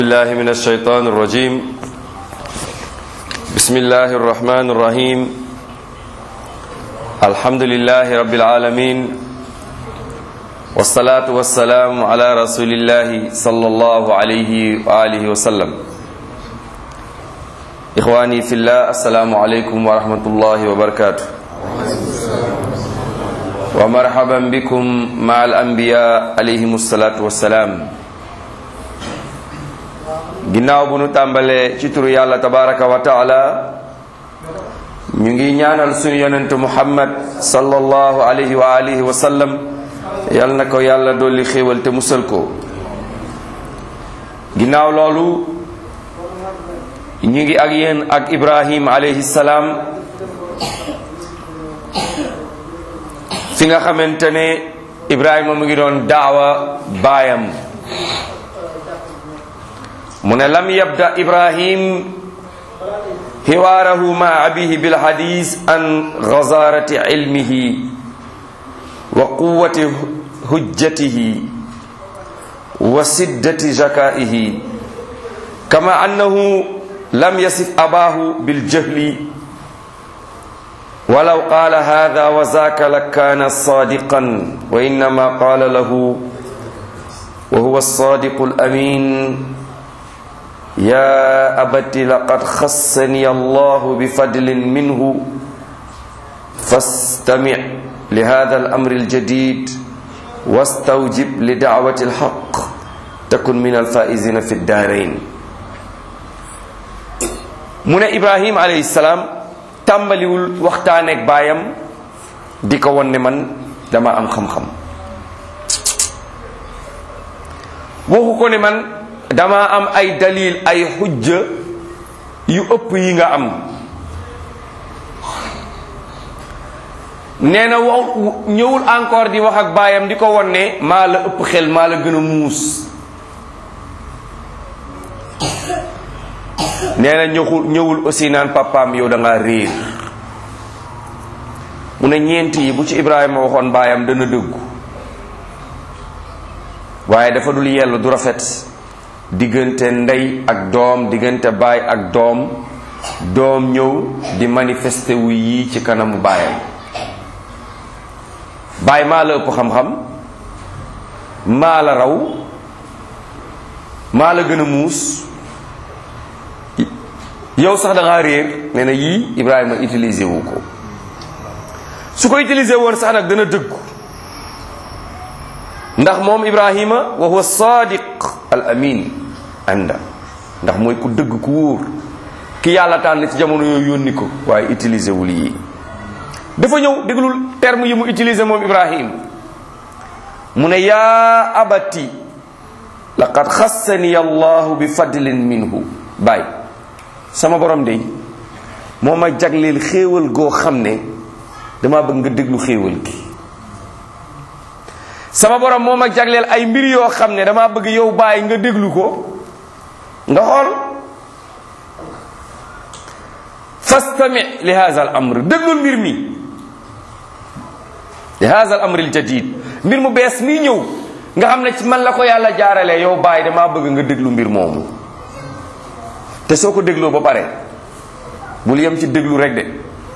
الله من الشيطان الرجيم بسم الله الرحمن الرحيم الحمد لله رب العالمين والصلاة والسلام على رسول الله صلى الله عليه وآله وسلم إخواني في الله السلام عليكم ورحمة الله وبركاته ومرحبا بكم مع الأنبياء عليهم الصلاة والسلام ginnaaw bu nu tàmbalee ci turu yàlla tabaraka wa taala ñu ngi ñaanal suñu yonent muhammad sallallahu alayhi wa alihi wa sallam yal na ko yàlla dolli xéewal te musal ko ginnaaw loolu ñu ngi ak yéen ak ibrahim alayhi salaam fi nga xamante ne ibrahima mu ngi doon daawa baayam mu ne lam yabda ibrahim xiwaarahu ma abihi bilhadis an gazarati ilmihi wa quwati hujjatihi wa siddati zakaihi kama annahu lam yasif abahu biljahli walaw qala hada wa zaka lakana sadiqan wa innama qala lahu wa huwa alsadiqu alamin يا أبت لقد خصني الله بفضل منه فاستمع لهذا الأمر الجديد واستوجب لدعوة الحق تكن من الفائزين في الدارين من إبراهيم عليه السلام tàmbaliwul waxtaaneeg baayam di ko won ne man dama am xam-xam waxu ko ne man dama am ay dalil ay xujja yu ëpp yi nga am nee na wax ñëwul encore di wax ak baayam di ko won ne maa la ëpp xel maa la gën a muus nee na ñëwul ñëwul aussi naan papaam yow da ngaa réer mu ne ñeent yi bu ci Ibrahima waxoon baayam dana dëggu waaye dafa dul yell du rafet diggante ndey ak doom diggante baay ak doom doom ñëw di manifester wu yii ci kanamu baayam baay maa la ëpp xam-xam maa la raw maa la gën a muus yow sax da ngaa réer nee na yii Ibrahima utiliser wu ko su ko utiliser woon sax nag dana dëggu ndax moom Ibrahima wa huwa sadiq al amin ànda ndax mooy ku dëgg ku wóor ki yàlla tànn ci jamono yooyu yónni ko waaye utiliser wul yii dafa ñëw déglul terme yi mu utiliser moom Ibrahim mu ne yaa abati laqad xassani allahu bi fadlin minhu baay sama borom de moo ma jagleel xéewal goo xam ne dama bëgg nga déglu xéewal gi sama borom moo ma jagleel ay mbir yoo xam ne dama bëgg yow bàyyi nga déglu ko nga xool fastami li hadha al amr déglul mbir mi li hadha al amr al jadid mbir mu bees mii ñëw nga xam ne ci man la ko yàlla jaaralee yow bàyyi dama bëgg nga déglu mbir moomu te soo ko dégloo ba pare bul yem ci déglu rek de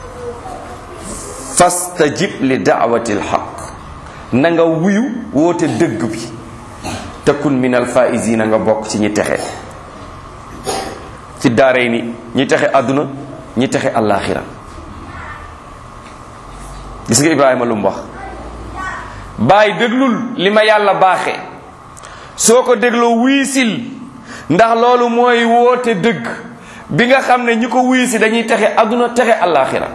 fastajib li daawati al haqq na nga wuyu woote dëgg bi takun min alfaisina nga bokk ci ñi texe ci daaray ni ñi texe àdduna ñi texe àllaaxira gis nga ibrahima lu mu wax bàyyi déglul li ma yàlla baaxe soo ko dégloo wiisil ndax loolu mooy woote dëgg bi nga xam ne ñi ko wiisi dañuy texe àdduna texe àllaaxira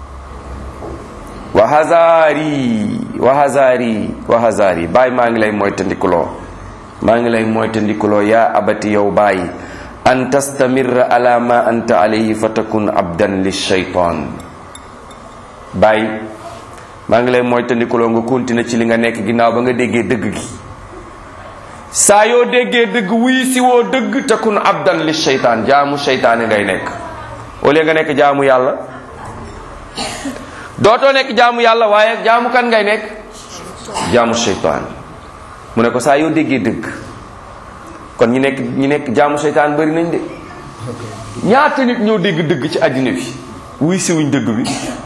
wa hazaari wa hazaari wa hazaari bàyyi maa ngi lay moytandikuloo maa ngi lay moytandikuloo yaa abati yow bàyyi an tastamirra ala ma anta alayhi fa takun abdan lishaytan bàyyi maa ngi lay moytandikuloo nga continuer ci li nga nekk ginnaaw ba nga déggee dëgg gi saa yoo déggee dëgg wuy si woo dëgg takun abdan lishaytan jaamu shaytaane ngay nekk au lieu nga nekk jaamu yàlla dootoo nekk jaamu yàlla waaye jaamu kan ngay nekk jaamu shaytaan mu ne ko saa yoo déggee dëgg kon ñi nekk ñi nekk jaamu seytaan bari nañ de ñaata nit ñoo dégg dëgg ci àddina bi wuy siwuñ dëgg bi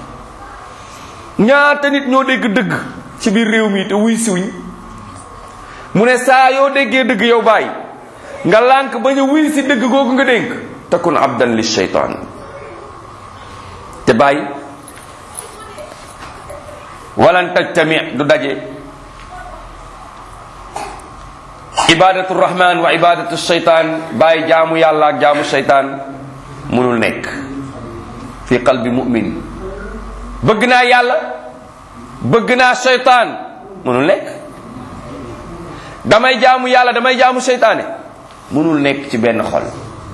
ñaata nit ñoo dégg dëgg ci biir réew mi te wuy siwuñ mu ne saa yoo déggee dëgg yow bàyyi nga lànk bañ a wuy si dëgg googu nga dénk takun abdan li sheytaan te bàyyi walan tajtami du daje ibadatu rahman wa ibadatu sheytaan bàyyi jaamu yàlla ak jaamu sheytaan mënul nekk fi qalbi mu'min bëgg naa yàlla bëgg naa sheytaan mënul nekk damay jaamu yàlla damay jaamu sheytaane mënul nekk ci benn xol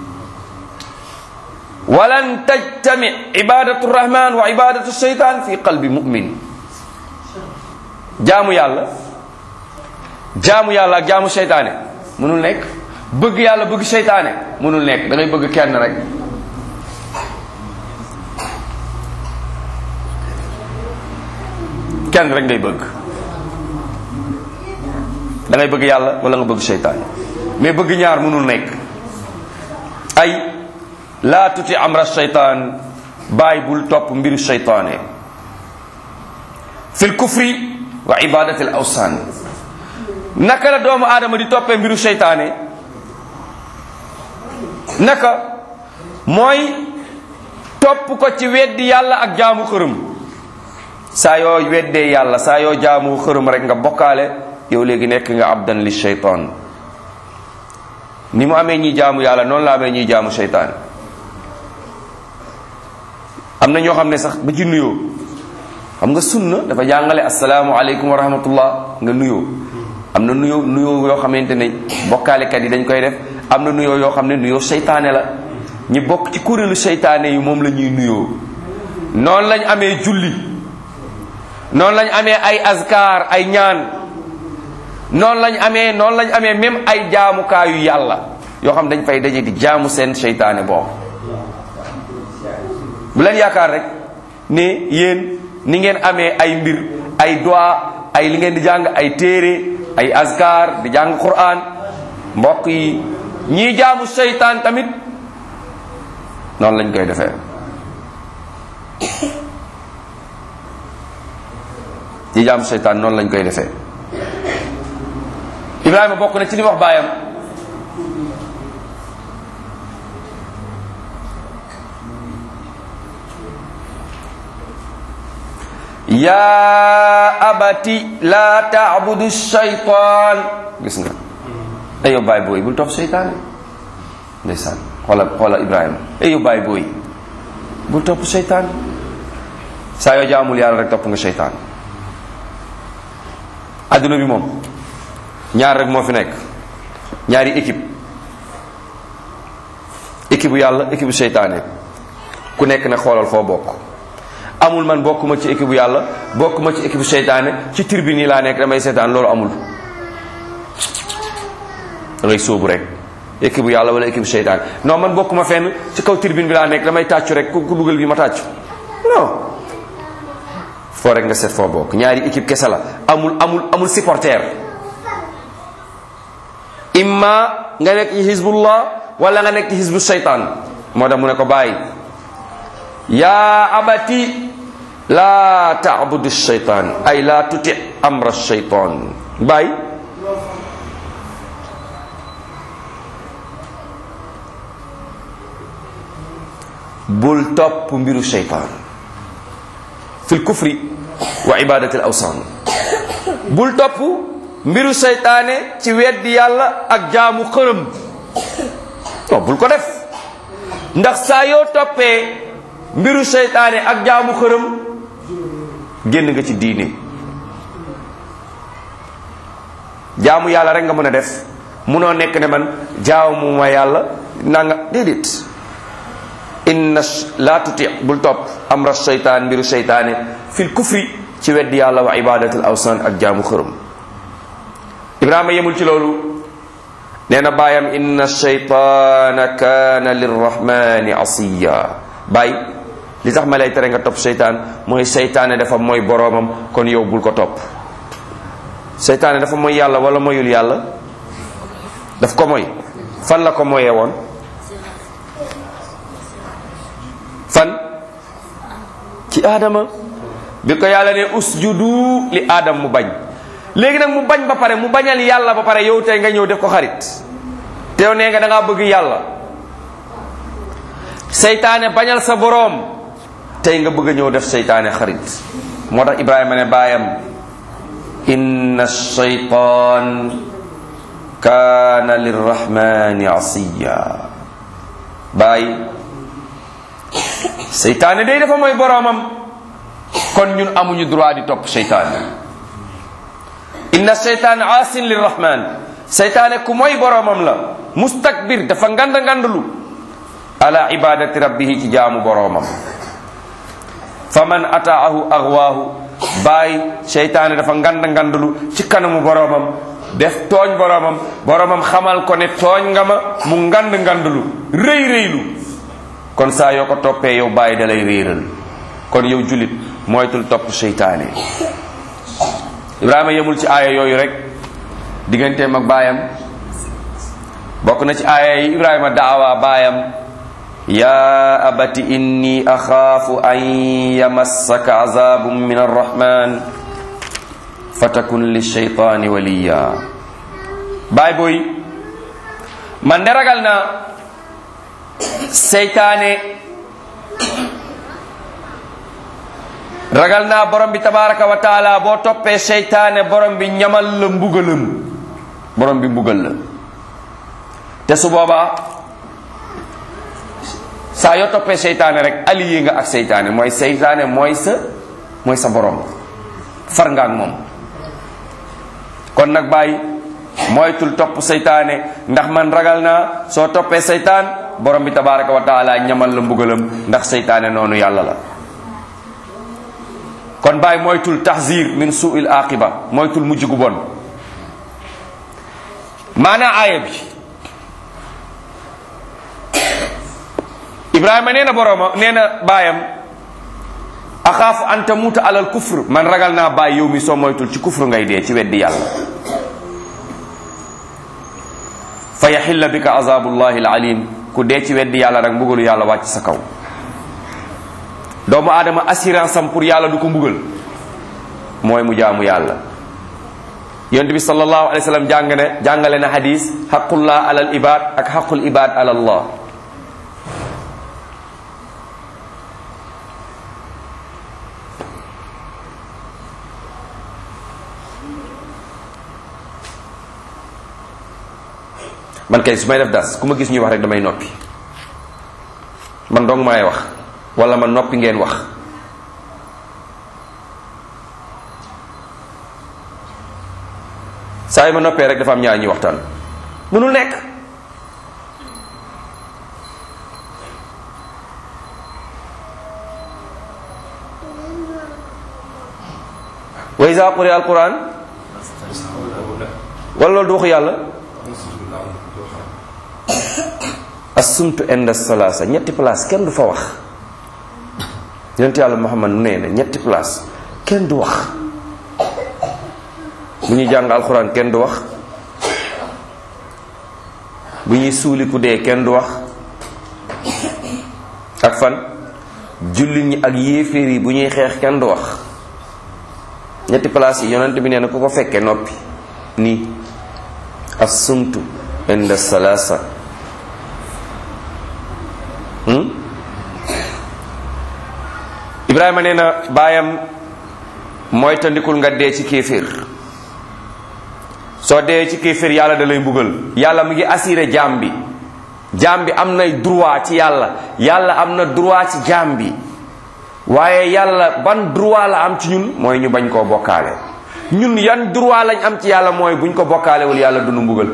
walan tajtami ibadatu rahman wa ibadatu sheytaan fi qalbi mu'min jaamu yàlla jaamu yàlla ak jaamu seytaane mënul nekk bëgg yàlla bëgg seytaane mënul nekk da ngay bëgg kenn rek kenn rek ngay bëgg da ngay bëgg yàlla wala nga bëgg seytaane mais bëgg ñaar mënul nekk ay laa tuti amra seytaan bàyyi bul topp mbiru seytaane fil kufri wa ibadati al awsan naka la doomu aadama di toppee mbiru seytaane naka mooy topp ko ci weddi yàlla ak jaamu xërëm saa yoo weddee yàlla saa yoo jaamu xërëm rek nga bokkaale yow léegi nekk nga abdan li sheytaan ni mu amee ñiy jaamu yàlla noonu la amee ñiy jaamu seytaan am na ñoo xam ne sax ba ci nuyoo xam nga sunna dafa jàngale asalaamu aleykum wa rahmatullah nga nuyoo am na nuyoo nuyoo yoo xamante ne bokkaalekat yi dañ koy def am na nuyoo yoo xam ne nuyoo seytaane la ñi bokk ci kuréelu seytaane yi moom la ñuy nuyoo noonu lañ amee julli noonu lañ amee ay azkar ay ñaan noonu lañ amee noonu lañ amee même ay jaamukaayu yàlla yoo xam dañ fay daje di jaamu seen seytaane boobu bu leen yaakaar rek ne yéen ni ngeen amee ay mbir ay doa ay li ngeen di jàng ay téere ay azkar di jàng quran mbokk yi ñii jaamu seytaan tamit noonu lañ koy defee ñii jaamu seytaan noonu lañ koy defee Ibrahima bokk na ci li wax baayam yaa abati laa taabudu shaytaan gis nga ay yow baay booy bul topp seytaane ndeysaan xoola xoola Ibrahima ay yow baay booy bul topp seytaan saa yoo jaamul yàlla rek topp nga seytaan adduna bi moom ñaar rek moo fi nekk ñaari équipe équipe bu yàlla équipe bu seytaane ku nekk na xoolal foo bokk amul man bokkuma ci équipe bu yàlla bokkuma ci équipe bu seytaane ci tribune yi laa nekk damay seetaan loolu amul da ngay sóobu rek équipe bu yàlla wala équipe bu seytaane non man bokkuma fenn ci kaw tribune bi laa nekk damay tàccu rek ku ku dugal bi ma tàccu non foo rek nga seet foo bokk ñaari équipe kese la amul amul amul supporter imma nga nekk ci hizbullah wala nga nekk ci hizbu seytaan moo tax mu ne ko bàyyi yaa abati laa taabudu shaytaan ay laa tuti amra shaytaan bàyyi bul topp mbiru shaytaan fil kufri wa ibadati al awsan bul topp mbiru seytaane ci weddi yàlla ak jaamu xërëm non bul ko def ndax saa yoo toppee mbiru seytaane ak jaamu xërëm génn nga ci diine jaamu yàlla rek nga mën a def munoo nekk ne man jaamu ma yàlla nanga déedéet inna la tuti bul topp amra seytaan mbiru seytaane fil kufri ci weddi yàlla wa ibadatul awsan ak jaamu xërëm ibrahima yemul ci loolu nee na baayam inna shaytaana kaana lirrahmani asiya baay li tax ma lay tere nga topp seytaan mooy seytaane dafa mooy boroomam kon yow bul ko topp seytaane dafa mooy yàlla wala moyul yàlla daf ko mooy fan la ko moyee woon fan ci aadama bi ko yàlla ne usjudu li aadam mu bañ léegi nag mu bañ ba pare mu bañal yàlla ba pare yow tey nga ñëw def ko xarit te yow nee nga da ngaa bëgg yàlla seytaane bañal sa boroom tey nga bëgg a ñëw def seytaane xarit moo tax ibrahima ne baayam inna shaytaan kaana lirrahmani asiya baay seytaane day dafa mooy boroomam kon ñun amuñu droit di topp seytaane inna seytaan aasin lirrahman seytaane ku mooy boroomam la mustakbir dafa ngand ngandlu ala ibadati rabbihi ci jaamu boroomam faman ataahu aghwaahu baay seytaane dafa ngand ngandlu ci kanamu boroomam def tooñ boroomam boroomam xamal ko ne tooñ nga ma mu ngand ngandlu rëy rëylu kon saa yoo ko toppee yow bàyyi da lay réeral kon yow julit moytul topp seytaane ibrahima yemul ci aaya yooyu rek digganteem ak baayam bokk na ci aaya yi ibrahima daawa baayam ya abati inni axaafu an yamassaka azabun min arrahman fatakun lishaytani waliya baay booy man de ragal na seytaane ragal naa borom bi tabaraka wa taala boo toppee seytaane borom bi ñamal la mbugalam borom bi mbugal la te su boobaa saa yoo toppee seytaane rek allié nga ak seytaane mooy seytaane mooy sa mooy sa borom far nga ak moom kon nag bàyyi moytul topp seytaane ndax man ragal naa soo toppee seytaan borom bi tabaraka wa taala ñamal la mbugalam ndax seytaane noonu yàlla la kon bàyyi moytul tahzir min suuil aqiba moytul mujj gu bon maanaa aaya bi ibrahima nee na borooma nee na baayam axaafu an tamuuta alal kufr man ragal naa bàyyi yow mi soo moytul ci kufr ngay dee ci weddi yàlla fa yaxilla bika azabullahi alalim ku dee ci weddi yàlla rek mbugalu yàlla wàcc sa kaw doomu aadama assurance am pour yàlla du ko mbugal mooy mu jaamu yàlla yonent bi sallallahu alayhi wa sallam jàng ne jàngale na hadis xaqullah alal ibad ak xaqul ibad alallah man kay su may def das ku ma gis ñuy wax rek damay noppi man dong maay wax wala man noppi ngeen wax saa yi ma noppee rek dafa am ñaar ñuy waxtaan mënul nekk wa iza quriya alquran wala loolu du waxu yàlla assumtu inda salasa ñetti place kenn du fa wax yonent yàlla muhammad nee na ñetti place kenn du wax bu ñuy jàng alxuraan kenn du wax bu ñuy suuli ku dee kenn du wax ak fan jullit ñi ak yéeféer yi bu ñuy xeex kenn du wax ñetti place yi yonent bi nee na ku ko fekkee noppi nii assumtu inda salasa ibrahima nee na baayam mooy tandikul nga dee ci kéeféer soo dee ci kéeféer yàlla da lay mbugal yàlla mu ngi assuré jaam bi jaam bi am nay droit ci yàlla yàlla am na droit ci jaam bi waaye yàlla ban droit la am ci ñun mooy ñu bañ koo bokkaale ñun yan droit lañ am ci yàlla mooy buñ ko bokkaalewul yàlla du nu mbugal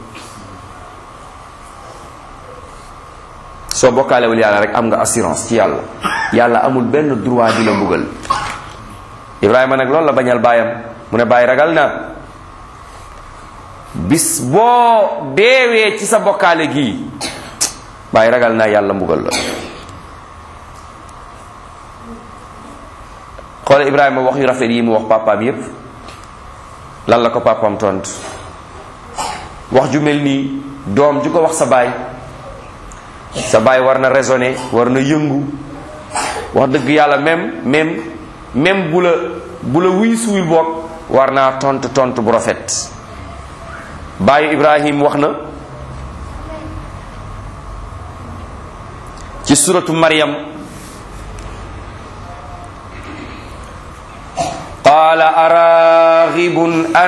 soo bokkaalewul yàlla rek am nga assurance ci yàlla yàlla amul benn droit di la mbugal ibrahima nag loolu la bañal baayam mu ne bàyyi ragal na bis boo deewee ci sa bokkaale gii bàyyi ragal naa yàlla mbugal la xoole ibrahima wax yu rafet yi mu wax papaam yépp lan la ko papaam tontu wax ju mel nii doom ju ko wax sa baay sa baay war na raisonner war na yëngu wax dëgg yàlla même même même bu la bu la wuy suwil boog war naa tontu tontu bu rafet baayu ibrahim wax na ci suratu maryam qaala araghibun an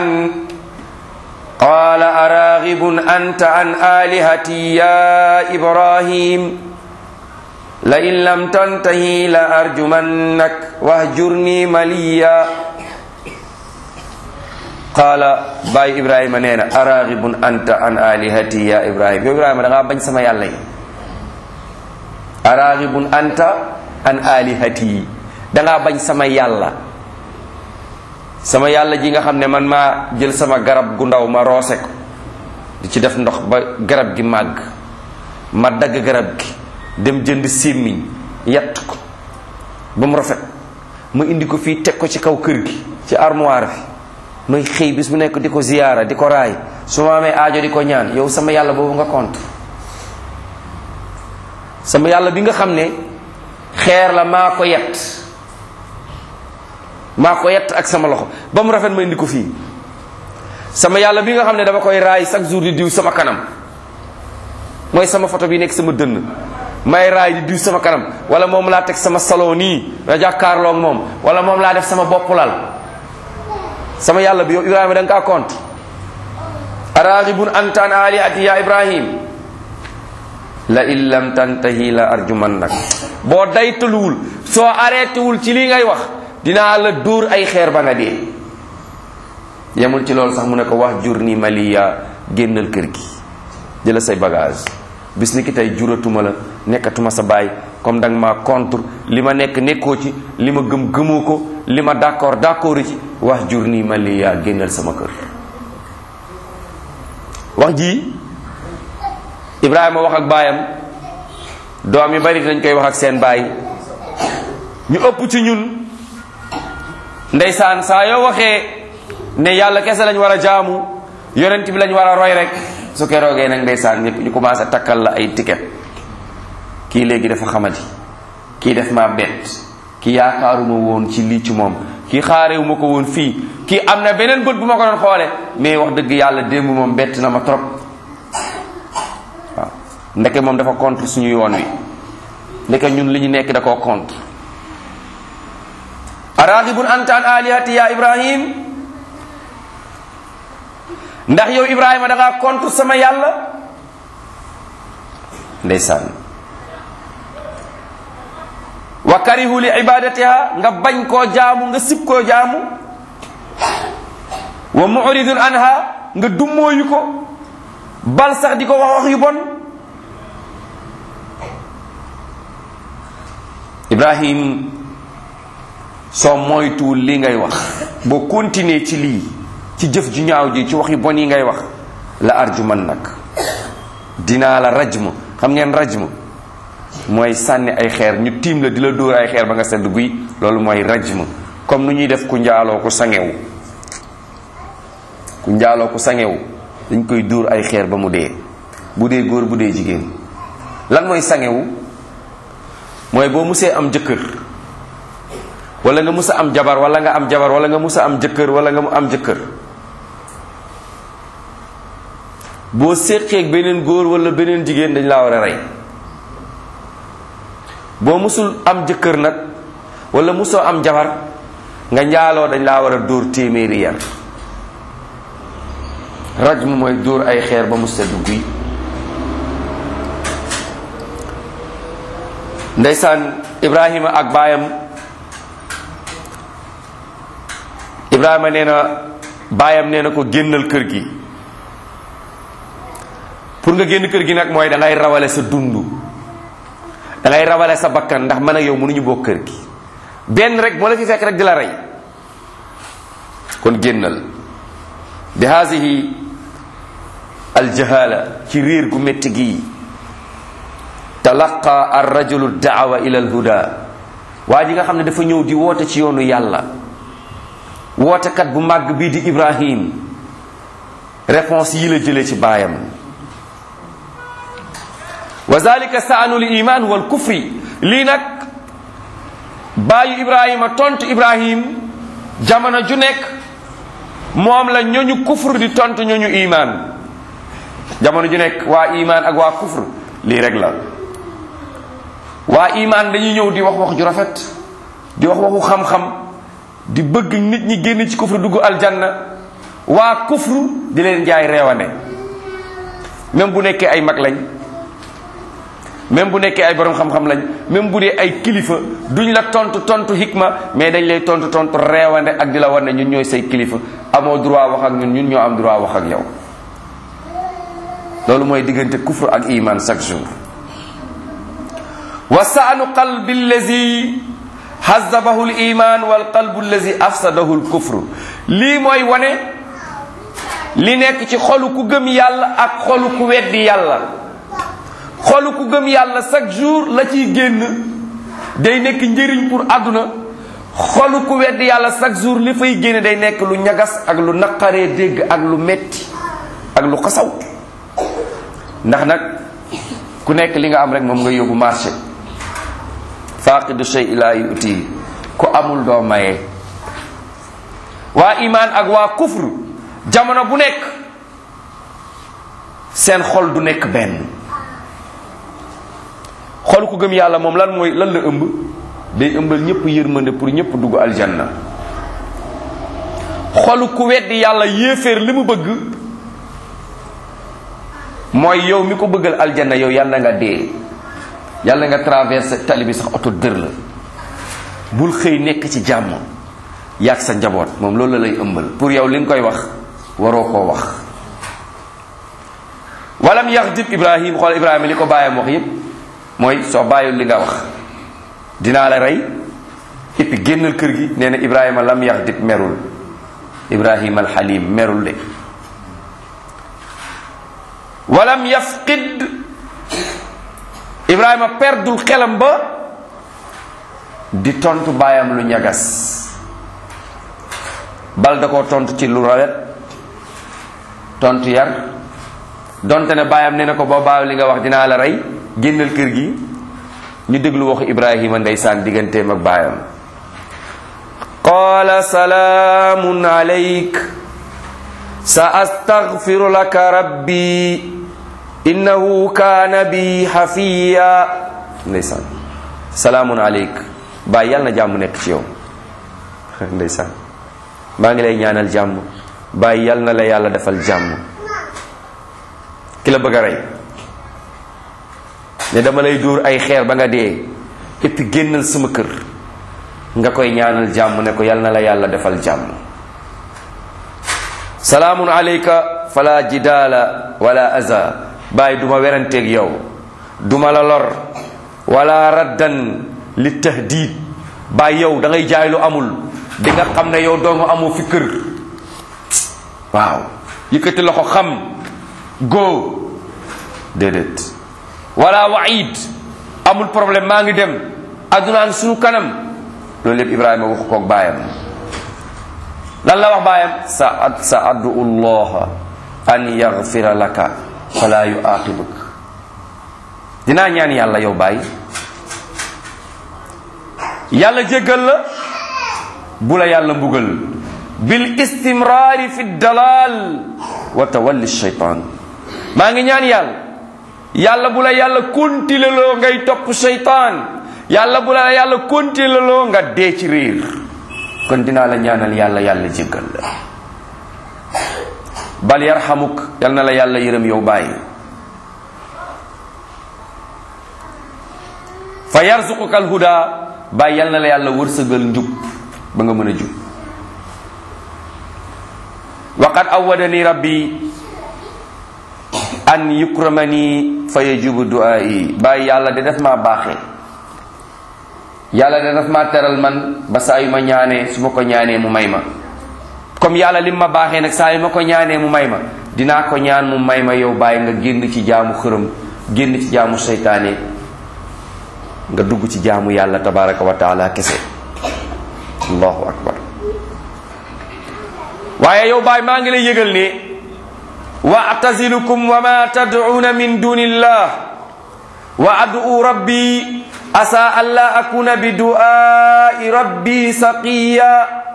qaala araghibun anta an alihati ya ibrahim la in lam tantahi la arjumannak wahjurni maliya qaala baay ibrahima nee na araghibun anta an alihati ya ibrahim yow ibrahima da ngaa bañ sama yàlla yi araghibun anta an alihati da ngaa bañ sama yàlla sama yàlla ji nga xam ne man maa jël sama garab gu ndaw ma roose ko di ci def ndox ba garab gi màgg ma dagg garab gi dem jënd sémmiñ yatt ko ba mu rafet ma indi ko fii teg ko ci kaw kër gi ci armoire bi may xëy bis bu nekk di ko ziyaara di ko raay su ma amee aajo di ko ñaan yow sama yàlla boobu nga contre sama yàlla bi nga xam ne xeer la maa ko yett maa ko yett ak sama loxo ba mu rafet ma indi ko fii sama yàlla bi nga xam ne dama koy raay chaque jour di diw sama kanam mooy sama photo bi nekk sama dënn may raay di diw sama kanam wala moom laa teg sama salon nii na jàkkaarloo ak moom wala moom laa def sama bopp lal sama yàlla bi yow ibrahima da nga kaa compte araghibun anta an alihati ya ibrahim la in lam tantahi la arjumannak boo daytaluwul soo arrêté wul ci lii ngay wax dinaa la dóor ay xeer ba nga dee yemul ci loolu sax mu ne ko wax jur ni maliya génnal kër gi jëla say bagage bis ni ki tey juratuma la nekkatuma sa baay comme danga ma contre li ma nekk nekkoo ci li ma gëm gëmoo ko li ma d'accord d'accord ci wax jur nii ma li yaa génnal sama kër wax ji Ibrahima wax ak baayam doom yi bari dañ koy wax ak seen baay ñu ëpp ci ñun ndeysaan saa yoo waxee ne yàlla kese lañ war a jaamu yonent bi lañ war a roy rek su keroogee nag ndeysaan ñëpp ñu commencé takkal la ay ticket kii léegi dafa xamati kii def ma bett kii yaakaaruma woon ci lii ci moom kii xaarewuma ko woon fii kii am na beneen bët bu ma ko doon xoole mais wax dëgg yàlla démb moom bett na ma trop waaw ndeke moom dafa contre suñu yoon wi ndeke ñun li ñu nekk da koo contre araghibun anta an alihati ya ibrahim ndax yow ibrahima da ngaa contre sama yàlla ndeysaan wa karihu li ibadatiha nga bañ koo jaamu nga sib koo jaamu wa muridun anha nga dummóoyu ko bal sax di ko wax wax yu bon ibrahim soo moytuwul li ngay wax boo continuer ci lii ci jëf ju ñaaw ji ci wax yu bon yi ngay wax la arjuman nag dinaa la rajm xam ngeen rajm mooy sànni ay xeer ñu tiim la di la dóor ay xeer ba nga sedd guy loolu mooy rajm comme nu ñuy def ku njaaloo ku sangewu ku njaaloo ku sangewu dañ koy dóor ay xeer ba mu dee bu dee góor bu dee jigéen lan mooy sangewu mooy boo musee am jëkkër wala nga musa am jabar wala nga am jabar wala nga musa am jëkkër wala nga mu am jëkkër boo séqeeg beneen góor wala beneen jigéen dañ laa war a rey boo musul am jëkkër nag wala musoo am jabar nga njaaloo dañ laa war a dóor téeméeri yar rajm mooy dóor ay xeer ba mu sedd guy ndeysaan ibrahima ak baayam ibrahima nee na baayam nee na ko génnal kër gi pour nga génn kër gi nag mooy da ngay rawale sa dund da ngay rawale sa bakkan ndax man ak yow mënuñu bokk kër gi benn rek moo la fi fekk rek di la rey kon génnal bi haasihi aljahala ci réer gu métti gii talaqa ar rajulu daawa ila alhuda waa ji nga xam ne dafa ñëw di woote ci yoonu yàlla wootekat bu màgg bii di ibrahim réponse yi la jëlee ci baayam wa zalika saanul iman wal kufri lii nag baayu ibrahima tontu ibrahim jamono ju nekk moom la ñooñu kufr di tontu ñooñu iman jamono ju nekk waa iman ak waa kufr lii rek la waa iman dañuy ñëw di wax wax ju rafet di wax waxu xam-xam di bëgg nit ñi génn ci kufr dugg aljanna waa kufr di leen jaay reewane même bu nekkee ay mag lañ même bu nekkee ay borom xam-xam lañ même bu dee ay kilifa duñ la tontu tontu hikma mais dañ lay tontu tontu reewande ak di la wan ne ñun ñooy say kilifa amoo droit wax ak ñun ñun ñoo am droit wax ak yow loolu mooy diggante kufr ak iman chaque jour wa saanu qalbi allazi hazabahu l iman wal qalbu allazi afsadahu l kufr lii mooy wane li nekk ci xolu ku gëm yàlla ak xolu ku weddi yàlla xolu ku gëm yàlla chaque jour la ciy génn day nekk njëriñ pour àdduna xolu ku weddi yàlla chaque jour li fay génn day nekk lu ñagas ak lu naqaree dégg ak lu metti ak lu xasaw ndax nag ku nekk li nga am rek moom nga yóbbu marché faaqidu shay laa yuti ku amul doo maye waa imaan ak waa kufr jamono bu nekk seen xol du nekk benn xol ku gëm yàlla moom lan mooy lan la ëmb day ëmbal ñëpp yërmande pour ñëpp dugg aljanna xolu ku weddi yàlla yéeféer li mu bëgg mooy yow mi ko bëggal aljanna yow yàlla nga dee yàlla nga traversé tali bi sax oto dër la bul xëy nekk ci jàmm yàgg sa njaboot moom loolu la lay ëmbal pour yow li nga koy wax waroo koo wax walam yaxdib ibrahim xool ibrahima li ko bàyyam wax yépp mooy soo bàyyul li nga wax dinaa la rey et puis génnal kër gi nee na ibrahima lam yaxdib merul ibrahima alxalim merul de walam yafqid ibrahima perdul xelam ba di tontu baayam lu ñagas bal da koo tontu ci lu rawet tontu yar donte ne baayam ne na ko boo baaw li nga wax dinaa la rey génnal kër gi ñu déglu waxu ibrahima ndeysaan digganteem ak baayam qaala salaamun alayk sa astaghfiru laka rabbi innahu kaana bi xafiya ndeysaan salaamun aleyk baay yàlla na jàmm nekk ci yow ndeysaan maa ngi lay ñaanal jàmm baay yàlla na la yàlla defal jàmm ki la bëgg a rey ne dama lay dóor ay xeer ba nga dee et puis génnal sama kër nga koy ñaanal jàmm ne ko yàlla na la yàlla defal jàmm salaamun aleyka fala jidaala wala aza bàyyi duma weranteeg yow duma la lor wala raddan li tahdid bàyyi yow da ngay jaay lu amul di nga xam ne yow doomu amoo fi kër waaw yëkkati loxo xam góo déedéet wala waid amul problème maa ngi dem addunaan suñu kanam loolu lépp ibrahima waxu koog baayam lan la wax baayam sa ad sa addu allah an yaghfira laka fala yuaqibuk dinaa ñaan yàlla yow bàyyi yàlla jéggal la bu la yàlla mbugal bil istimraari fi dalal wa tawalli shaytan maa ngi ñaan yàlla yàlla bu la yàlla continué loo ngay topp shaytan yàlla bu la yàlla continué loo nga dee ci réer kon dinaa la ñaanal yàlla yàlla jéggal la bal yarhamuk yal na la yàlla yërëm yow bàyyi fa yarzuquka alhuda bàyyi yal na la yàlla wërsëgal njub ba nga mën a jub waqad awadani rabbi an yukramani fa yajubu du'aa'i bàyyi yàlla de def maa baaxee yàlla de daf maa teral man ba saa yu ma ñaanee su ma ko ñaanee mu may ma comme yàlla lim ma baaxee nag saa yu ma ko ñaanee mu may ma dinaa ko ñaan mu may ma yow bàyyi nga génn ci jaamu xërëm génn ci jaamu seytaane nga dugg ci jaamu yàlla tabaraka wa taala kese allahu akbar waaye yow bàyyi maa ngi lay yëgal ne wa atazilukum wa ma tad'una min dunillah wa adu rabbi asa alla akuna bi du'ai rabbi saqiya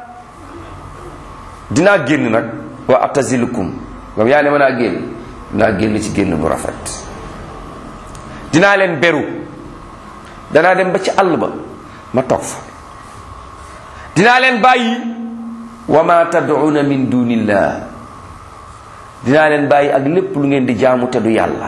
dinaa génn nag wa atazilukum ngam yaa ne mën a génn dinaa génn ci génn bu rafet dinaa leen beru danaa dem ba ci àll ba ma toog fa dinaa leen bàyyi wa ma tad'una min dunillah dinaa leen bàyyi ak lépp lu ngeen di jaamu te du yàlla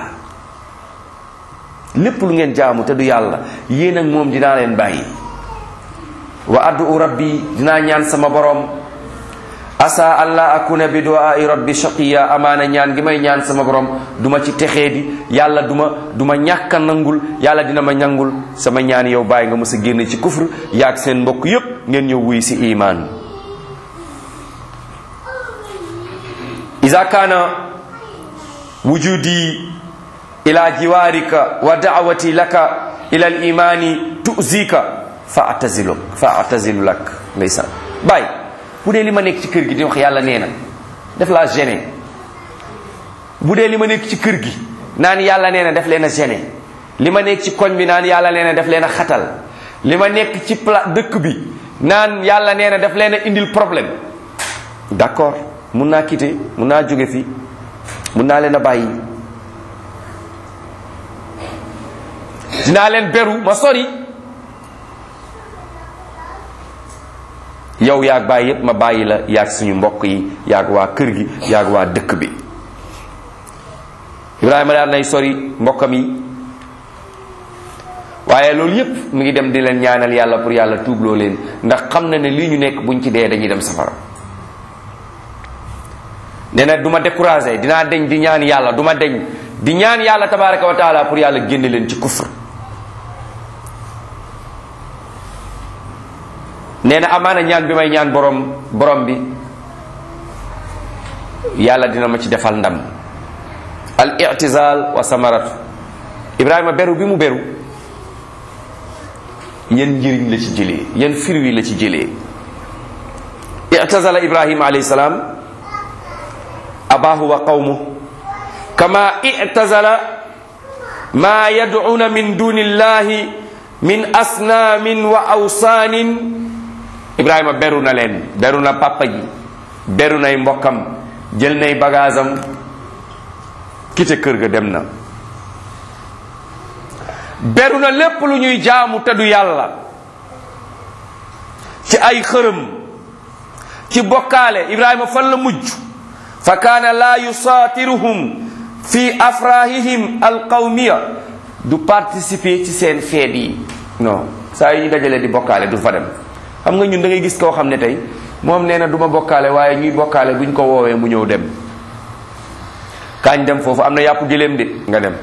lépp lu ngeen jaamu te du yàlla yéen ak moom dinaa leen bàyyi wa ad'u rabbi dinaa ñaan sama borom asa allah akuna bi du'ai rabbi shaqiya amaana ñaan gi may ñaan sama borom duma ci texee di yàlla duma duma ñàkka nangul yàlla dina ma ñangul sama ñaan yow bàyyi nga mës a génn ci kufr yaag seen mbokk yépp ngeen ñëw wuy si iman iza kana wujudi ila jiwarika wa da'wati laka ila al imani tu'zika fa ataziluk fa atazilu lak ndeysaan bàyyi bu dee li ma nekk ci kër gi di wax yàlla nee na def laa gêné bu dee li ma nekk ci kër gi naan yàlla nee na def leen a gêné li ma nekk ci koñ bi naan yàlla nee na def leen a xatal li ma nekk ci pla dëkk bi naan yàlla nee na def leen a indil problème d'accord mun naa quitter mun naa jóge fi mun naa leen a bàyyi dinaa leen beru ma sori yow yaag bàyyi yépp ma bàyyi la yaag suñu mbokk yi yaag waa kër gi yaag waa dëkk bi ibrahima daal nay sori mbokkam yi waaye loolu yépp mu ngi dem di leen ñaanal yàlla pour yàlla tuubloo leen ndax xam na ne lii ñu nekk buñ ci dee dañuy dem safara nee na du ma découragé dinaa deñ di ñaan yàlla du ma deñ di ñaan yàlla tabaraka wa taala pour yàlla génne leen ci kufr nee na amaana ñaan bi may ñaan borom borom bi yàlla dina ma ci defal ndam al i'tizal wa samaratu ibrahima beru bi mu beru yan njëriñ la ci jëlee yan firwi la ci jëlee i'tazala ibrahima alayhi salaam abahu wa qawmu kama i'tazala ma yad'una min dunillahi min asnaamin wa awsaanin ibrahima beru na leen beru na papa ji beru nay mbokkam jël nay bagaasam kite kër ga dem na beru na lépp lu ñuy jaamu te du yàlla ci ay xërëm ci bokkaale ibrahima fan la mujj fa kaana laa yusaatiruhum fi afrahihim alqawmiya du participer ci seen feet yi non saa yi ñu dajalee di bokkaale du fa dem xam nga ñun da ngay gis koo xam ne tey moom nee na du ma bokkaale waaye ñuy bokkaale buñ ko woowee mu ñëw dem kaañ dem foofu am na yàpp giléem de nga dem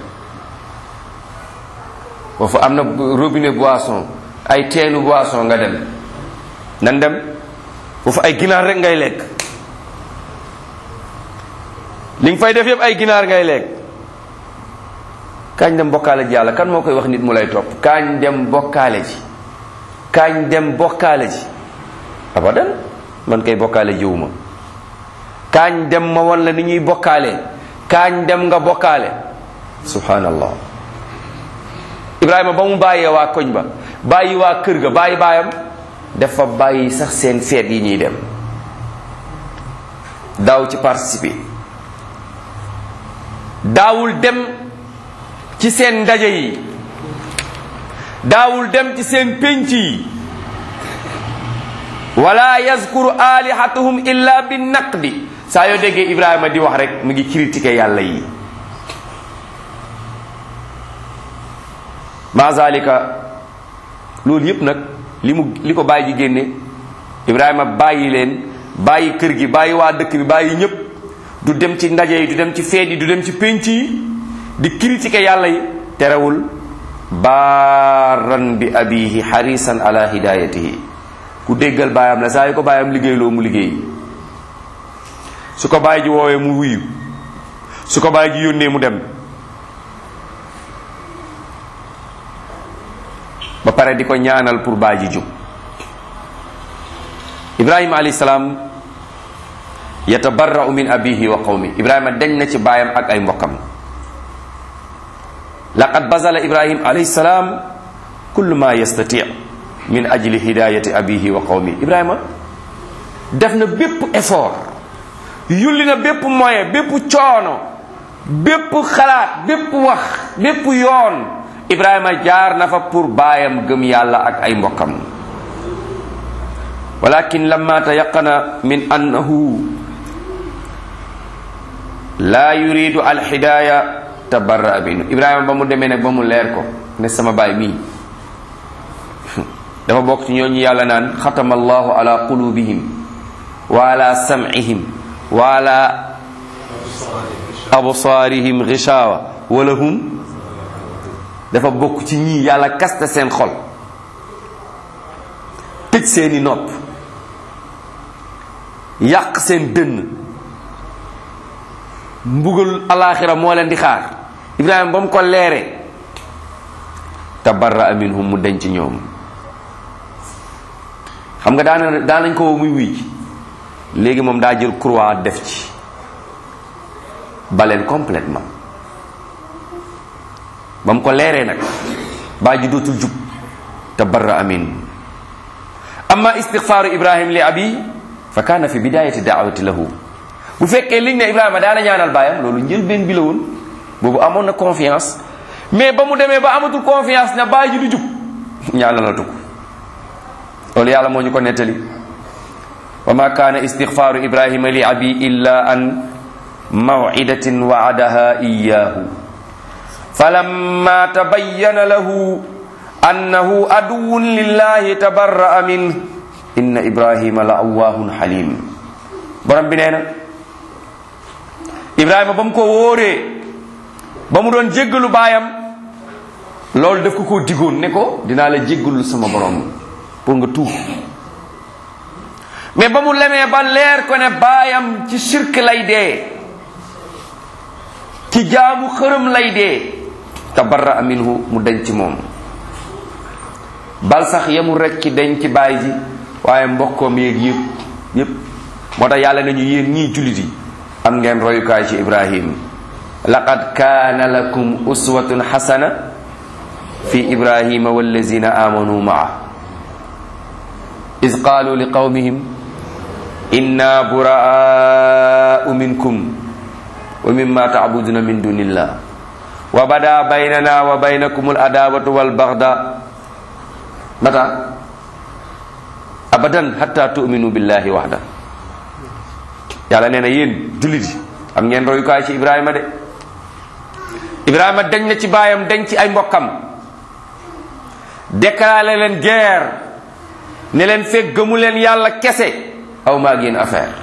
foofu am na robinet boisson ay teenu boisson nga dem nan dem foofu ay ginaar rek ngay lekk li nga fay def yëpp ay ginaar ngay lekk kaañ dem bokkaale ji yàlla kan moo koy wax nit mu lay topp kaañ dem bokkaale ji kaañ dem bokkaale ji abadan man kay bokkaale jiwuma kaañ dem ma won la ni ñuy bokkaale kaañ dem nga bokkaale subhanallah ibrahima ba mu bàyyee waa koñ ba bàyyi waa kër ga bàyyi baayam dafa bàyyi sax seen feet yi ñuy dem daaw ci participer daawul dem ci seen ndaje yi daawul dem ci seen pénc yi wala yazkuru alihatuhum illa bi naqdi saa yoo déggee ibrahima di wax rek mu ngi critiquer yàlla yi ma zalika loolu yépp nag li mu li ko bàyyi ji génne ibrahima bàyyi leen bàyyi kër gi bàyyi waa dëkk bi bàyyi ñépp du dem ci ndaje yi du dem ci feet yi du dem ci pénc yi di critiquer yàlla yi terewul baaran bi abihi xarisan ala hidayatihi ku déggal baayam la saa yu ko baayam liggéeyloo mu liggéey su ko baay ji woowee mu wuyu su ko baay ji yónnee mu dem ba pare di ko ñaanal pour baay ji jóg ibrahima alayhi salaam yatabarra'u min abihi wa qawmi ibrahima dañ na ci baayam ak ay mbokkam laqad bazala ibrahim alayhi salaam kullu ma yastati min ajli hidayati abihi wa qawmi ibrahima def na bépp effort yulli na bépp moyen bépp coono bépp xalaat bépp wax bépp yoon ibrahima jaar na fa pour baayam gëm yàlla ak ay mbokkam walakin lamma tayaqana min annahu la yuridu alhidaya tabarra binu ibrahima ba mu demee nag ba mu leer ko ne sama baay mii dafa bokk ci ñooñu yàlla naan xatama allahu ala qulubihim wa ala sam'ihim wa ala absaarihim gishawa wa lahum dafa bokk ci ñii yàlla kaste seen xol tëj seeni nopp yàq seen dënn mbugal alaxira moo leen di xaar ibrahima ba mu ko leere tabarra minhum mu denc ñoom xam nga daana daanañ ko muy wuy léegi moom daa jël croix def ci baleen complètement ba mu ko leeree nag baa ji dootul jub tabarra amin amma istighfaaru ibrahim li abi fa kaana fi bidayati daawati lahu bu fekkee liñ ne ibrahima daana ñaanal baayam loolu njëlbeen bi la woon boobu amoon na confiance mais ba mu demee ba amatul confiance ne baay ji du jub ñaanalatu ko loolu yàlla moo ñu ko nettali wa ma kaana istighfaaru ibrahima li abi illa an maw'idatin wa'adaha iyyahu falamma tabayyana lahu annahu aduwwun lillahi tabarra'a minhu inna ibrahima la awwaahun halim borom bi nee na ibrahima ba mu ko wóoree ba mu doon jéggalu baayam loolu daf ko koo digoon ne ko dinaa la jéggalul sama borom pour nga tuub mais ba mu lemee ba leer ko ne baayam ci shirk lay dee ci jaamu xërëm lay dee tabarra minhu mu denc moom bal sax yemul rek ci denc baay ji waaye mbokkoom yeeg yëpp yëpp moo tax yàlla nañu yéen ñii jullit yi am ngeen royukaay ci ibrahim laqad kaana lakum uswatun xasana fi ibrahima wallazina amanu maa iz qaalu li qawmihim inna buraa'u minkum wa mimma ta'buduna min dunillah wa bada baynana wa baynakum al adawatu wal bagda mata abadan hatta tu'minu billahi wahda yàlla nee na yéen jullit yi am ngeen royukaay ci ibrahima de ibrahima dañ na ci baayam dañ ci ay mbokkam déclaré leen guerre ne leen fekk gëmu leen yàlla kese aw maa ngeen affaire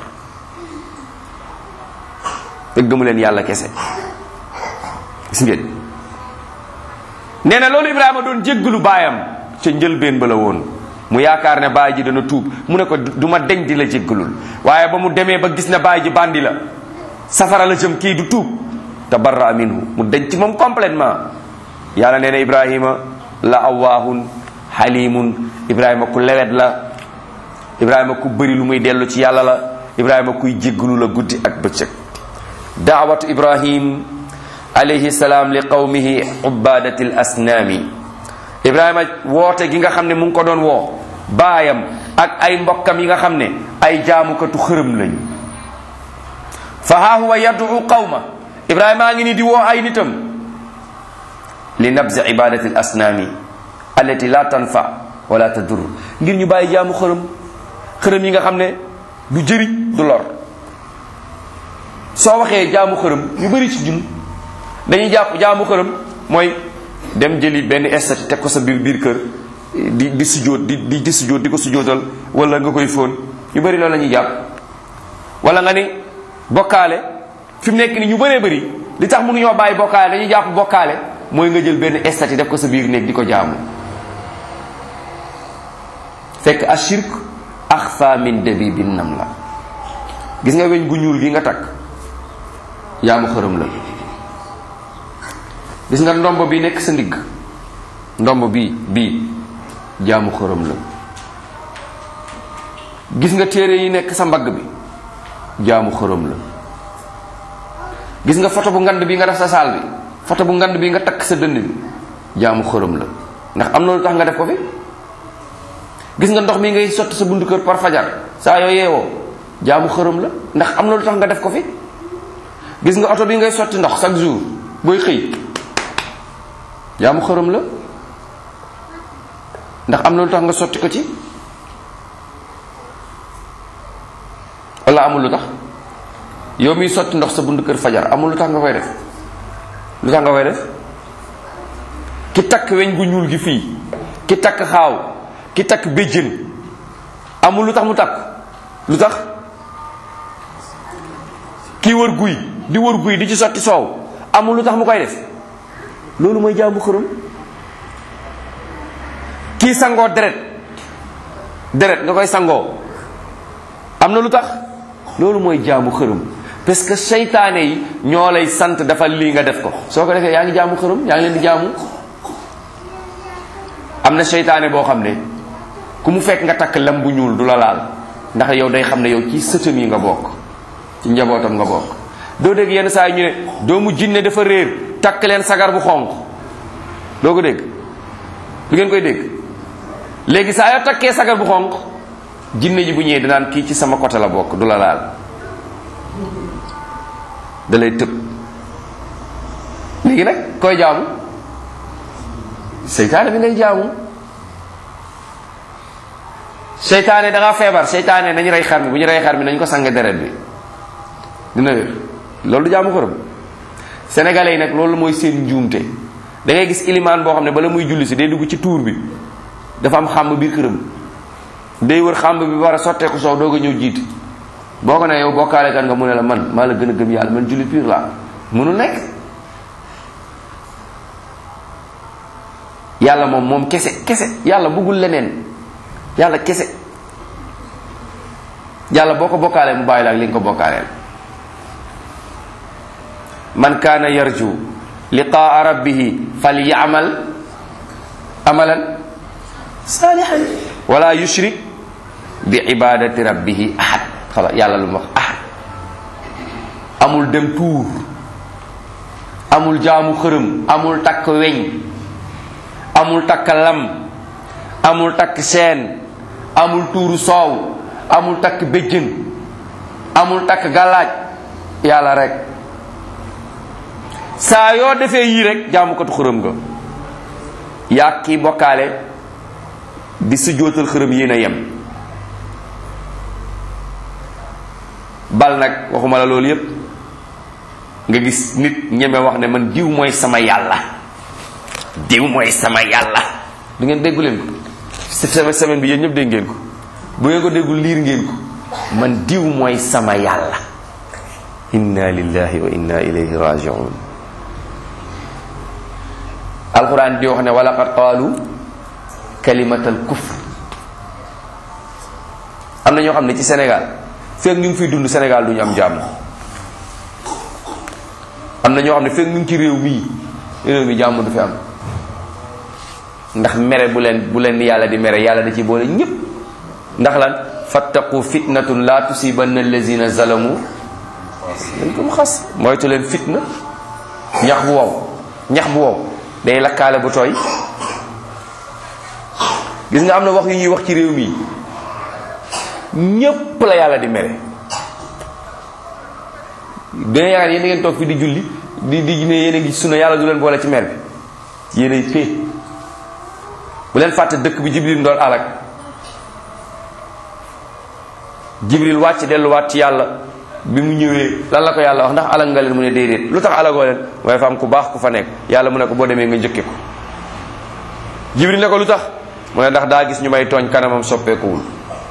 fekk gëmu leen yàlla kese gis ngeen nee na loolu ibrahima doon jéggalu baayam ca njëlbeen ba la woon mu yaakaar ne baay ji dana tuub mu ne ko du ma deñ di la jéggalul waaye ba mu demee ba gis ne baay ji bandi la safara la jëm kii du tuub tabarra minhu mu deñ ci moom complètement yàlla nee na ibrahima la awaahun xalimun ibrahima ku lewet la ibrahima ku bëri lu muy dellu ci yàlla la ibrahima kuy jéggalu la guddi ak bëccëg daawatu ibrahim alayhi salaam li qawmihi ubadati l asnaami ibrahima woote gi nga xam ne mu ngi ko doon woo baayam ak ay mbokkam yi nga xam ne ay jaamukatu xërëm lañ fa haa huwa yad'u qawma ibrahima a ngi ni di woo ay nitam li nabzi ibadati l asnaami allati la tanfa wala tadur ngir ñu bàyyi jaamu xërëm xërëm yi nga xam ne du jëriñ du lor soo waxee jaamu xërëm ñu bëri ci ñun dañuy jàpp jaamu xërëm mooy dem jëli benn estati teg ko sa biir biir kër di di sujjóot di di di sujjóot di ko sujjóotal wala nga koy fóon ñu bëri loolu la ñuy jàpp wala nga ni bokkaale fi mu nekk ni ñu bëree bëri li tax mënuñoo bàyyi bokkaale dañuy jàpp bokkaale mooy nga jël benn estati def ko sa biir néeg di ko jaamu fekk ashirk axfa min dabibin nam la gis nga weñ gu ñuul gi nga takk jaamu xërëm la gis nga ndomb bi nekk sa ndigg ndomb bii bii jaamu xërëm la gis nga téere yi nekk sa mbagg bi jaamu xërëm la gis nga photo bu ngand bi nga def sa saal bi photo bu ngand bi nga takk sa dënd bi jaamu xërëm la ndax am na lu tax nga def ko fi gis nga ndox mi ngay sotti sa buntu kër par fajar saa yoo yeewoo jaamu xërëm la ndax am na lu tax nga def ko fi gis nga oto bi ngay sotti ndox chaque jour booy xëy jaamu xërëm la ndax am na lu tax nga sotti ko ci wala amul lu tax yow miy sotti ndox sa buntu kër fajar amul lu tax nga koy def lu tax nga koy def ki takk weñ gu ñuul gi fii ki takk xaaw ki takk béjjën amul lu tax mu takk lu tax kii wër guy di wër guy di ci sotti soow amul lu tax mu koy def loolu mooy jaamu xërëm kii sangoo deret deret nga koy sangoo am na lu tax loolu mooy jaamu xërëm parce que seytaane yi ñoo lay sant dafa lii nga def ko soo ko defee yaa ngi jaamu xërëm yaa ngi leen di jaamu am na seytaane boo xam ne ku mu fekk nga takk lam bu ñuul du la laal ndax yow day xam ne yow ci sëtam yi nga bokk ci njabootam nga bokk doo dégg yenn saa yi ñu ne doomu jinne dafa réer takk leen sagar bu xonq doo ko dégg du ngeen koy dégg léegi saa yoo takkee sagar bu xonq jinne ji bu ñëwee danaan kii ci sama côté la bokk du la laal da lay tëb léegi nag koy jaamu seytaane bi ngay jaamu seytaane da ngaa feebar seytaane nañu rey xar mi bu ñu rey xar mi nañu ko sange deret bi dina wér loolu du jaamu xërëm sénégalais yi nag loolu mooy seen njuumte da ngay gis ilimaan boo xam ne bala muy julli si day dugg ci tuur bi dafa am xàmb biir këram day wër xàmb bi war a sotteeku soow doog a ñëw jiit boo ko ne yow bokkaale kan nga mu ne la man maa la gën a gëm yàlla man julli pur laa mënul nekk yàlla moom moom kese kese yàlla bëggul leneen yàlla kese yàlla boo ko bokkaalee mu bàyyi la ak li nga ko bokkaaleel man kaana yarju liqaa rabbihi falyamal amalan saalihan wala yushrik bi ibadati rabbihi ahad xala yàlla lu mu wax ahad amul dem tuur amul jaamu xërëm amul takk weñ amul takk lam amul takk seen amul tuuru soow amul takk béjjën amul takk gàllaaj yàlla rek saa yoo defee yii rek jaamukatu xërëm nga yaa kii bokkaale di sujjóotal xërëm yéen a yem bal nag waxuma la loolu yépp nga gis nit ñeme wax ne man diw mooy sama yàlla diw mooy sama yàlla du ngeen déggu leen ko cette semaine bi yéen ñëpp dégg ngeen ko bu ngeen ko déggul liir ngeen ko man diw mooy sama yàlla inna lillahi wa inna ilayhi rajiun alquran di wax ne walaqad qaalu kalimatal kufr am na ñoo xam ne ci Sénégal fekk ñu ngi fiy dund Sénégal du ñu am jàmm am na ñoo xam ne fekk ñu ngi ci réew mii réew mi jàmm du fi am ndax mere bu leen bu leen yàlla di mere yàlla da ci boole ñépp ndax lan fattaqu fitnatun la tusibanna allazina zalamu dañ ko mu xas moytu leen fitna ñax bu wow ñax bu wow day lakkaale bu tooy gis nga am na wax yu ñuy wax ci réew mi ñépp la yàlla di mere dina yaakaar yéen ngeen toog fi di julli di di ne yéen a ngi sunna yàlla du leen boole ci mer bi yéen ay pee bu leen fàtte dëkk bi jibril ndool alak jibril wàcc delluwaat ci yàlla bi mu ñëwee lan la ko yàlla wax ndax alag nga leen mu ne déedéet lu tax alagoo leen waaye fa am ku baax ku fa nekk yàlla mu ne ko boo demee nga njëkke ko jibril ne ko lu tax mu ne ndax daa gis ñu may tooñ kanamam soppeekuwul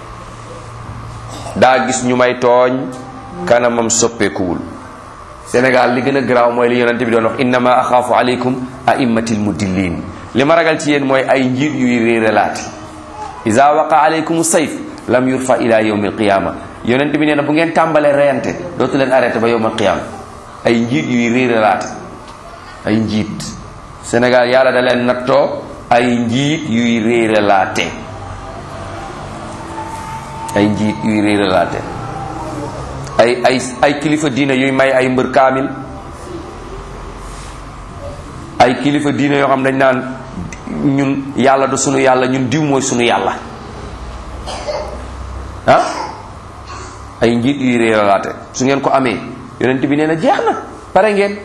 daa gis ñu may tooñ kanamam soppeekuwul Sénégal li gën a garaaw mooy li yonente bi doon wax innama axaafu aleykum aimmatil mudillin li ma ragal ci yéen mooy ay njiit yuy réeralaati isa waqa aleykum sayf lam yurfa ila yawmi alqiyama yonent bi nee na bu ngeen tàmbalee reyante dootu leen arrêté ba yawmal qiyama ay njiit yuy réeralaate ay njiit Sénégal yàlla da leen nattoo ay njiit yuy réeralaate ay njiit yuy réeralaate ay ay ay kilifa diine yuy may ay mbër kaamil ay kilifa diine yoo xam dañ naan ñun yàlla du sunu yàlla ñun diw mooy sunu yàlla ah ay njiit yuy réeralaate su ngeen ko amee yonent bi nee na jeex na pare ngeen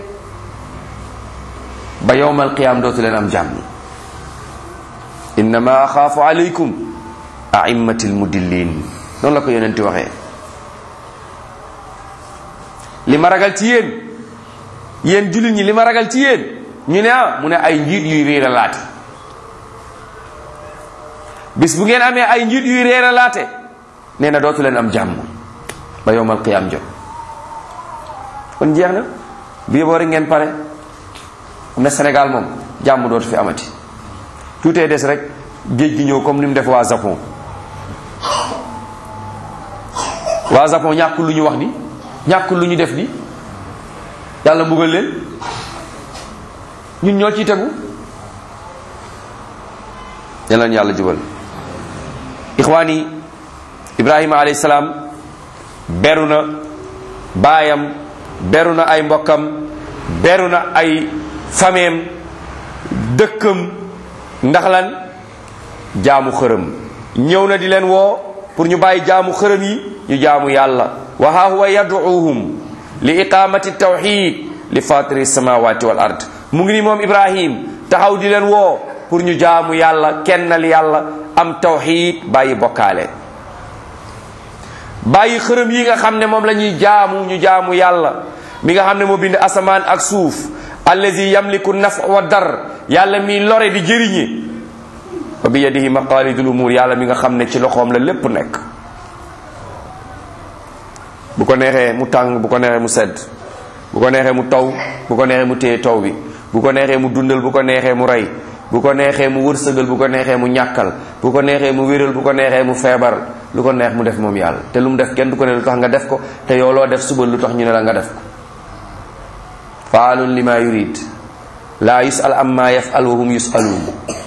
ba yowmal qiyaam dootu leen am jàmm innama axaafu alaykum aimmatil mudillin noonu la ko yonent waxee li ma ragal ci yéen yéen jullit ñi li ma ragal ci yéen ñu ne ah mu ne ay njiit yuy réeralaate bis bu ngeen amee ay njiit yuy réeralaate nee na dootu leen am jàmm ba yowmal qiyaam jot kon jeex na bi yeboo rek ngeen pare am na Sénégal moom jàmm dootu fi amati tuutee des rek géej gi ñëw comme ni mu def waa Japon waa Japon ñàkkul lu ñu wax ni ñàkkul lu ñu def ni yàlla mbugal leen ñun ñoo ciy tegu yàlla yàlla jubal ixwaani ibrahima alayhi salaam beru na baayam beru na ay mbokkam beru na ay fameem dëkkam ndax lan jaamu xërëm ñëw na di leen woo pour ñu bàyyi jaamu xërëm yi ñu jaamu yàlla wa ha huwa yad'uuhum li iqamati tawxid li fatiri samawati wal ard mu ngi ni moom ibrahim taxaw di leen woo pour ñu jaamu yàlla kennal yàlla am tawxid bàyyi bokkaale bàyyi xërëm yi nga xam ne moom la ñuy jaamu ñu jaamu yàlla mi nga xam ne moo bind asamaan ak suuf allazi yamliku naf wa dar yàlla mi lore di jëriñe wa bi yadihi maqalidul umur yàlla mi nga xam ne ci loxoom la lépp nekk bu ko neexee mu tàng bu ko neexee mu sedd bu ko neexee mu taw bu ko neexee mu téye taw bi bu ko neexee mu dundal bu ko neexee mu rey bu ko neexee mu wërsëgal bu ko neexee mu ñàkkal bu ko neexee mu wéral bu ko neexee mu feebar lu ko neex mu def moom yàlla te lu mu def kenn du ko ne lu tax nga def ko te yow loo def suba lu tax ñu ne la nga def ko faalun lima yurid laa yusal amma yafal wa hum yusaluun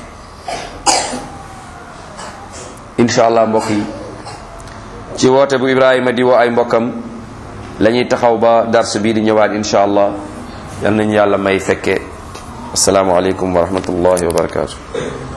incha allah mbokk yi ci woote bu ibrahima di woo ay mbokkam la ñuy taxaw ba dars bii di ñëwaat incha allah yal nañu yàlla may fekke assalaamu aleykum wa rahmatullahi wa barakatu